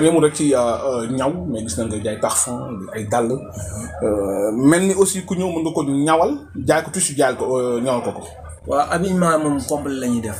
tam yemul rek ci ñaw mais gis nañ nga jaay parfum ay dàll mel ni aussi ku ñëw mën nga ko ñawal jaay ko tissu jaay ko ñawal ko ko. waaw habillement moom complet la ñuy def.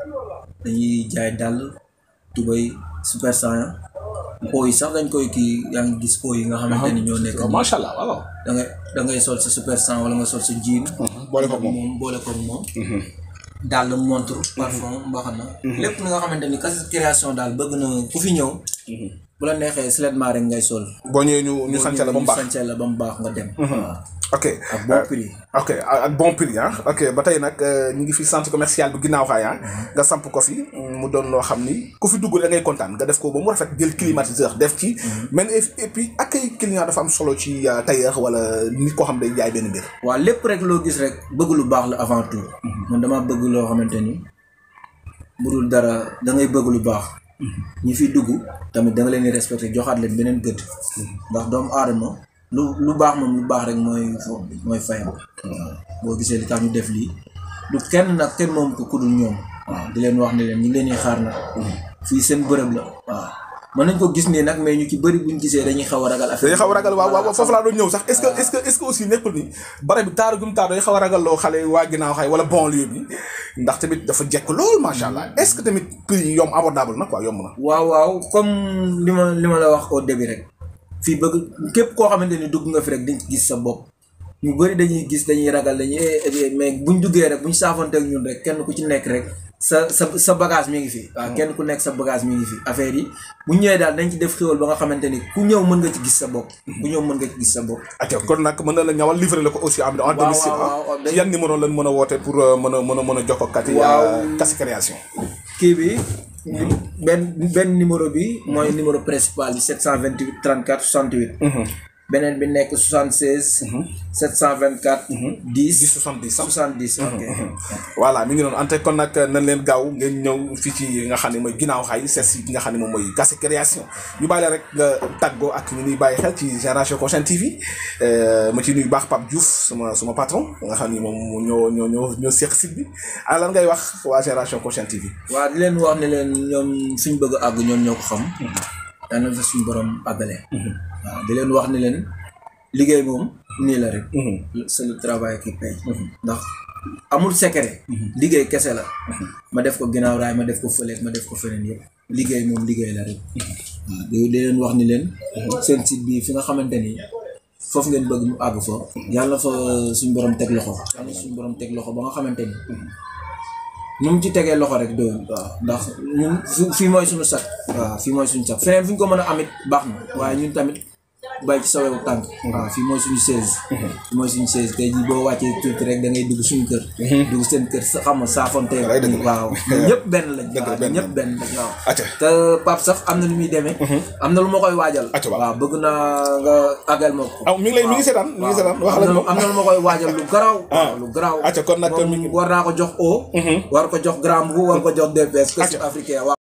dañuy jaay dàll tubay super saiyan po yi sax dañ koy kii yaa ngi gis po yi nga xamante ni ñoo nekk. macha allah waaw. da ngay da ngay sol sa super saiyan wala nga sol sa jean. boole ko moom moom boole ko moom. dàll montre parfum mbaxana lépp li nga xamante ni kasi création daal bëgg na ku fi ñëw. bu la neexee seulement rek ngay sol. boo ñëwee ñu ñu sànce la ba mu baax ñu sànce la ba mu baax nga dem. waaw ok ak bon prix. ok ak bon prix ah ok ba tey nag ñu ngi fi centre commercial bu ginnaaw xaay ah nga samp ko fi mu doon loo xam ni ku fi dugg da ngay kontaan nga def ko ba mu rafet jël climatiseur def ci mais et puis accueil client dafa am solo ci tailleur wala nit koo xam day jaay benn mbir waaw lépp rek loo gis rek bëgg lu baax la avant tout. man dama bëgg loo xamante ni bu dul dara da ngay bëgg lu baax. ñi fi dugg tamit da nga leen di respecté joxaat leen beneen gëdd. ndax doomu aadama lu lu baax moom lu baax rek mooy mooy fayam. boo gisee li tax ñu def lii du kenn nag kenn moom ko kudul ñoom. waaw di leen wax ne leen ñu ngi leen di xaar nag. fii seen bërëb la waaw. mën nañ ko gis nii nag mais ñu ci bëri buñ gisee dañuy xaw a ragal affaire dañuy xaw a ragal waaw waaw foofu laa doon ñëw sax est-ce que est-ce que est-ce que aussi nekkul ni bare bi taaru gum taaru dañuy xaw a ragal loo xale waa ginnaaw xay wala banlieue bi ndax tamit dafa jekk lool macha allah est-ce que tamit prix yi yomb abordable na quoi yomb na waaw waaw comme li ma li ma la wax au début rek fii bëgg képp koo xamante ni dugg nga fi rek dañ gis sa bopp ñu bëri dañuy gis dañuy ragal dañuy mais buñ duggee rek buñ saafanteeg ñun rek kenn ku ci nekk rek sa sa sa bagage mi ngi fi. waaw kenn ku nekk sa bagage mi ngi fi affaire yi bu ñëwee daal dañ ci def xéwal ba nga xamante ni ku ñëw mën nga ci gis sa bopp. ku ñëw mën nga ci gis sa bopp. ok kon nag mën na la ñawal livrer la ko aussi am en domicile ci yan numéro lañ mën a woote pour mën a mën a mën a jokkoo kat yi Kassy Création kii bi benn benn numéro bi mooy numéro principal bi 728 34 68 beneen bi nekk 76 724 10 10 70 70 ok voilà mi ngi noonu ante kon nag nañ leen gaaw ngeen ñëw fii ci nga xam ne mooy ginnaaw xaay seet si nga xam ne moom mooy Kassy Création ñu bàyyi la rek nga tàggoo ak ñu ñuy bàyyi xel ci Génération Consciente TV ma ci nuyu baax Pape Diouf sama sama patron nga xam ni moom ñoo ñoo ñoo ñoo seq site bi ah lan ngay wax waa Génération Consciente TV waaw di leen wax ne leen ñoom suñ bëgg a àgg ñoom ñoo ko xam yaa na fa suñu borom àggale waaw di leen wax ne leen liggéey moom nii la rek c'est le travail qui paye ndax amul secret liggéey kese la ma def ko ginnaaw raay ma def ko fële ma def ko feneen yëpp liggéey moom liggéey la rek waaw di leen wax ni leen seen site bi fi nga xamante ni foofu ngeen bëgg mu àgg fa yàlla fa suñu borom teg loxo yàlla suñu borom teg loxo ba nga xamante ni nu mu ci tegee loxo rek doyul waaw ndax ñun fii mooy suñu sac waaw fii mooy suñu sac feneen fu ñu ko mën a amit baax na waaye ñun tamit bàyyi ci sa wewu tànk waaw fii mooy suñu chaise fii mooy suñu chaise tey jii boo wàccee tuuti rek da ngay dugg suñu kër dugg seen kër sa xam nga saafonte waaw ñëpp benn lañ waaw ñëpp benn lañ waaw te Pape sax am na lu muy demee am na lu ma koy waajal waaw bëgg naa nga àggal ma ko aw mi ngi lay mi ngi seetaan mi ngi seetaan wax la am na lu ma koy waajal lu garaaw waaw lu garaaw acca kon nag war naa ko jox o war ko jox grand bu war ko jox DPS africain